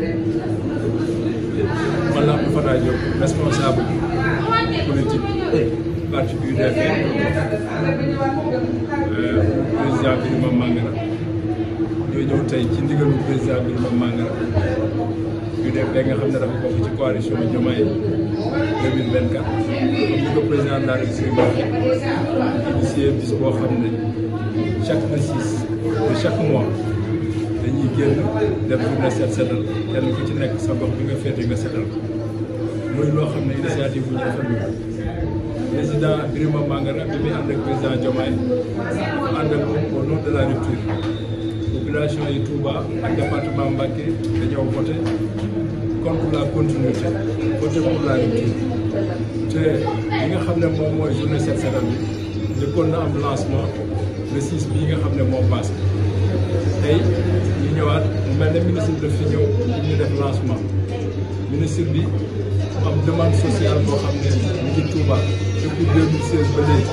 man la Abdou Fatah Diop responsable politique parti UDP président Birima Mangara ñoo ñëw tey ci ndigalu président Birima Mangara UDP nga xam ne dafa bokk ci coalition Diomaye 2024 comme ni ko président de la République waxee initié bis boo xam ne chaque le six de chaque mois dañuy génn def journée set setal kenn ku ci nekk sa gox bi nga féete nga setal muy loo xam ne initiative bu ñu rafetlu président Birima Mangara bi muy ànd ak président Diomaye dafa ànd ak moom au nom de la rupture population yi Touba ak département Mbacké dañoo voté contre la continuité voté pour la rupture te li nga xam ne moom mooy journée set setal bi njëkkoon na am lancement le 6 bii nga xam ne moo passé tey ñu ñëwaat mu mel ne ministre daf fi ñëw pour ñu def lancement ministre bi am demande sociale boo xam ne mu ngi Touba depuis 2016 ba léegi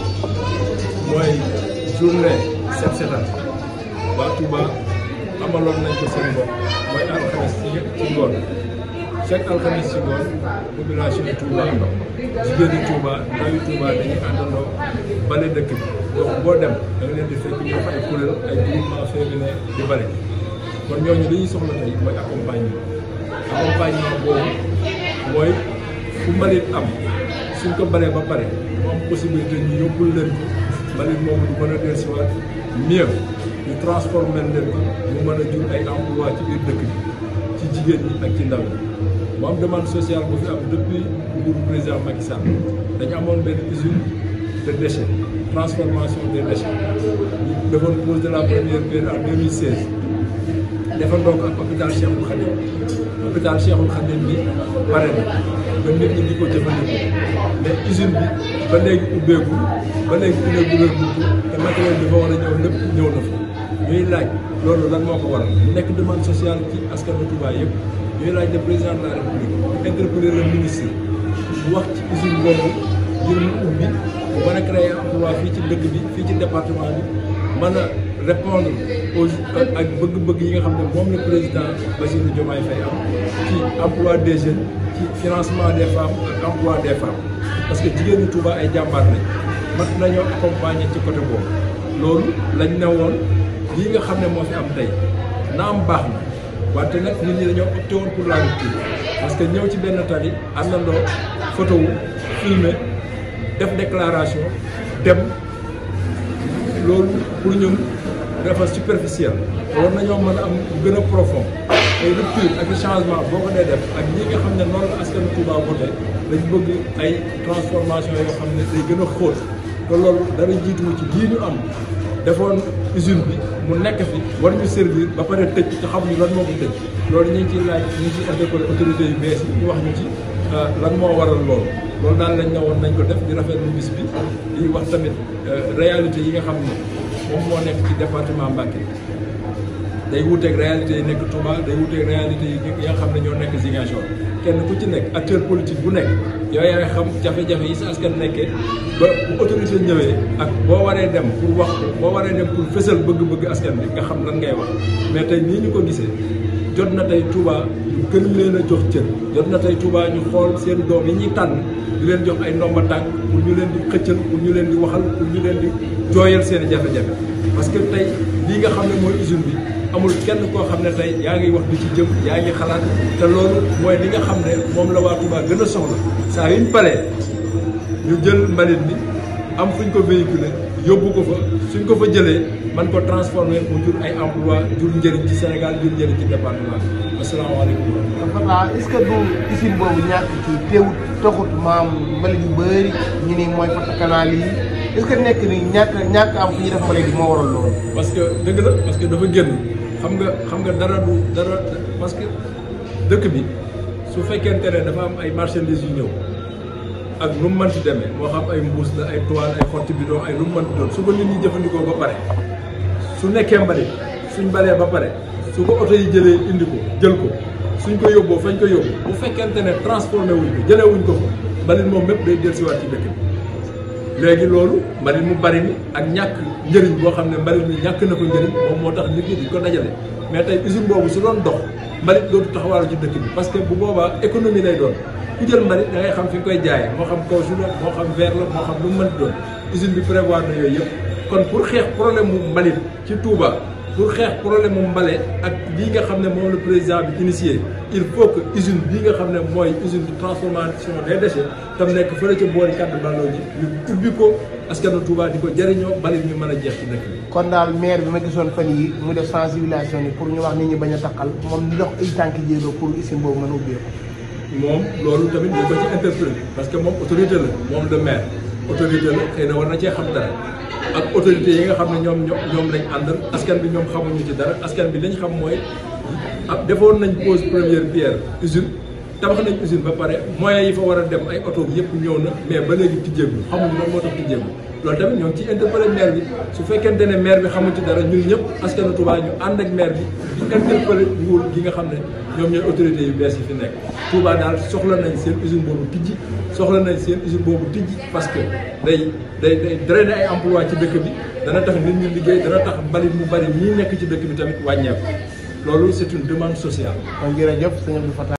mooy journée set setal waa Touba amaloon nañ ko seen bopp mooy alxames ci ci ngoon chaque alxames ci ngoon population yi Touba jigéeni Touba ndawi Touba dañuy àndandoo bale dëkk bi gox boo dem da nga leen di fekk ñu ay kuréel ay groupement féminin di bale kon ñooñu li ñuy soxla tey mooy accompagnement accompagnement boobu mooy fu mbalit am suñ ko balee ba pare mu am possibilité ñu yóbbul leen ko mbalit moomu du mën a dellusiwaat mieux ñu transformer leen ko mu mën a jur ay emploi ci biir dëkk bi ci jigéen ñi ak ci ndaw ñi mu am demande sociale bu fi am depuis nguuru président Macky Sall dañu amoon benn usine de déchets transformation des déchets ñu defoon pose de la première pierre en 2016 defandoo ko ak hôpital Cheikhul Khadim hôpital Cheikhul Khadim bi pare na ba nit ñi di ko jëfandikoo mais usine bi ba léegi ubbeeku ba léegi inauguré bu te matériel bi fa war a ñëw lépp ñëw na fa ñuy laaj loolu lan moo ko waral mu nekk demande sociale ci askanu Touba yëpp ñuy laaj le président de la république interpeller le ministre bu wax ci usine boobu ngir mu ubbi bu mën a créer emploi fii ci dëkk bi fii ci département bi mën a répondre aux ak bëgg-bëgg yi nga xam ne moom la président Bassirou Diomaye Faye am ci emploi des jeunes ci financement des femmes ak emploi des femmes parce que jigéen ñi Touba ay jàmbaar lañ mat nañoo accompagner ci côté boobu loolu lañ ne woon lii nga xam ne moo fi am tey naam baax na wante nag nit ñi dañoo opté woon pour la rupture parce que ñëw ci benn tali àndandoo photo wu filmer def déclaration dem loolu pour ñun dafa superficiel war nañoo mën a am gën a profond ay rupture ak changement boo ko dee def ak ñi nga xam ne noonu la askanu Touba voté dañ bëgg ay transformation yoo xam ne day gën a xóot te loolu dara jiituwu ci lii ñu am defoon usine bi mu nekk fi war ñu servir ba pare tëj te xamuñu lan moo ko tëj loolu ñu ngi ciy laaj ñu ngi ciy interpellé autorités yu bees yi ñu wax ñu ci lan moo waral loolu loolu daal lañ ne woon nañ ko def di rafetlu bis bi di wax tamit réalité yi nga xam ne moom moo nekk ci département Mbacké day wuteeg réalité yi nekk Touba day wuteeg réalité yi nga xam ne ñoo nekk Ziguinchor kenn ku ci nekk acteur politique bu nekk yow yaay xam jafe-jafe yi sa askan nekkee ba bu autorité ñëwee ak boo waree dem pour wax ko boo waree dem pour fësal bëgg-bëgg askan bi nga xam lan ngay wax mais tey nii ñu ko gisee jot na tey Touba ñu gën leen a jox cër jot na tey Touba ñu xool seen doom yi ñuy tànn di leen jox ay ndomba tànk pour ñu leen di xëccal pour ñu leen di waxal pour ñu leen di jooyal seen jafe-jafe parce que tey lii nga xam ne mooy usine bi amul kenn koo xam ne tey yaa ngi wax di ci jëm yaa ngi xalaat te loolu mooy li nga xam ne moom la waa Touba gën a soxla saa yuñ palee ñu jël mbalit mi am fuñ ko véhiculé yóbbu ko fa suñ ko fa jëlee man ko transformé mu jur ay emploi jur njëriñ ci Sénégal jur njëriñ ci département bi asalaamaaleykum. Fapal est-ce que du usine boobu ñàkk ci teewut taxut maam mbalit yu bëri ñu ni mooy fata canal yi est-ce que nekk ni ñàkk ñàkk am fu ñuy def mbalit bi moo waral loolu. parce que dëgg la parce que dafa génn xam nga xam nga dara du dara parce que dëkk bi su fekkente ne dafa am ay marchandises yu ñëw ak lu mu mënti demee moo xam ay mbuus la ay toile ay xotti bidon ay lu mu mënti doon su ko nit ñi jëfandikoo ba pare su nekkee mbalit suñ balee ba pare su ko oto yi jëlee indi ko jël ko suñ ko yóbboo fañ ko yóbbu bu fekkente ne transformé wuñ ko jëlee wuñ ko fa mbalit moom mépp day dellusiwaat ci dëkk bi léegi loolu mbalit mu bari mi ak ñàkk njëriñ boo xam ne mbalit mi ñàkk na ko njëriñ moom moo tax nit ñi di ko dajale mais tey usine boobu su doon dox mbalit dootu taxawaalu ci dëkk bi parce que bu boobaa économie lay doon ku jël mbalit da ngay xam fi nga koy jaayee moo xam caoutchouc la moo xam verre la moo xam lu mu mënti doon usine bi prévoir na yooyu yëpp kon pour xeex problème mu mbalit ci Touba pour xeex problème mu mbale ak lii nga xam ne moom le président bi initié il faut que usine bii nga xam ne mooy usine de transformation des déchets tam nekk fële ca boori kàddu balloo ji ñu ubbi ko askanu Touba di ko jëriñoo mbalit mi mën a jeex ci dëkk bi. kon daal maire bi ma gisoon fan yi mu def sensibilisation ni pour ñu wax nit ñi bañ a takkal moom di dox ay tànki jéego pour usine boobu mën a ubbeeku. moom loolu tamit ñu ko ci interpellé parce que moom autorité la moom le maire autorité la xëy na war na cee xam dara ak autorité yi nga xam ne ñoom ñoom lañ àndal askan bi ñoom xamuñu ci dara askan bi lañ xam mooy ab defoon nañ pose première pierre usine tabax nañ usine ba pare moyens yi fa war a dem ay oto yëpp ñëw na mais ba léegi tijjeegu xamuñ lan moo tax tijjeegu loolu tamit ñoo ngi ciy interpellé maire bi su fekkente ne maire bi xamul ci dara ñun ñëpp askanu Touba ñu ànd ak maire bi di interpellé nguur gi nga xam ne ñoom ñooy autorités yu bees yi fi nekk Touba daal soxla nañ seen usine boobu tijji soxla nañ seen usine boobu tijji parce que day day day drainer ay emploi ci dëkk bi dana tax nit ñi liggéey dana tax mbalit mu bari ñii nekk ci dëkk bi tamit wàññeeku loolu c'est une demande sociale. kon jërëjëf sëñ Abdou Fatah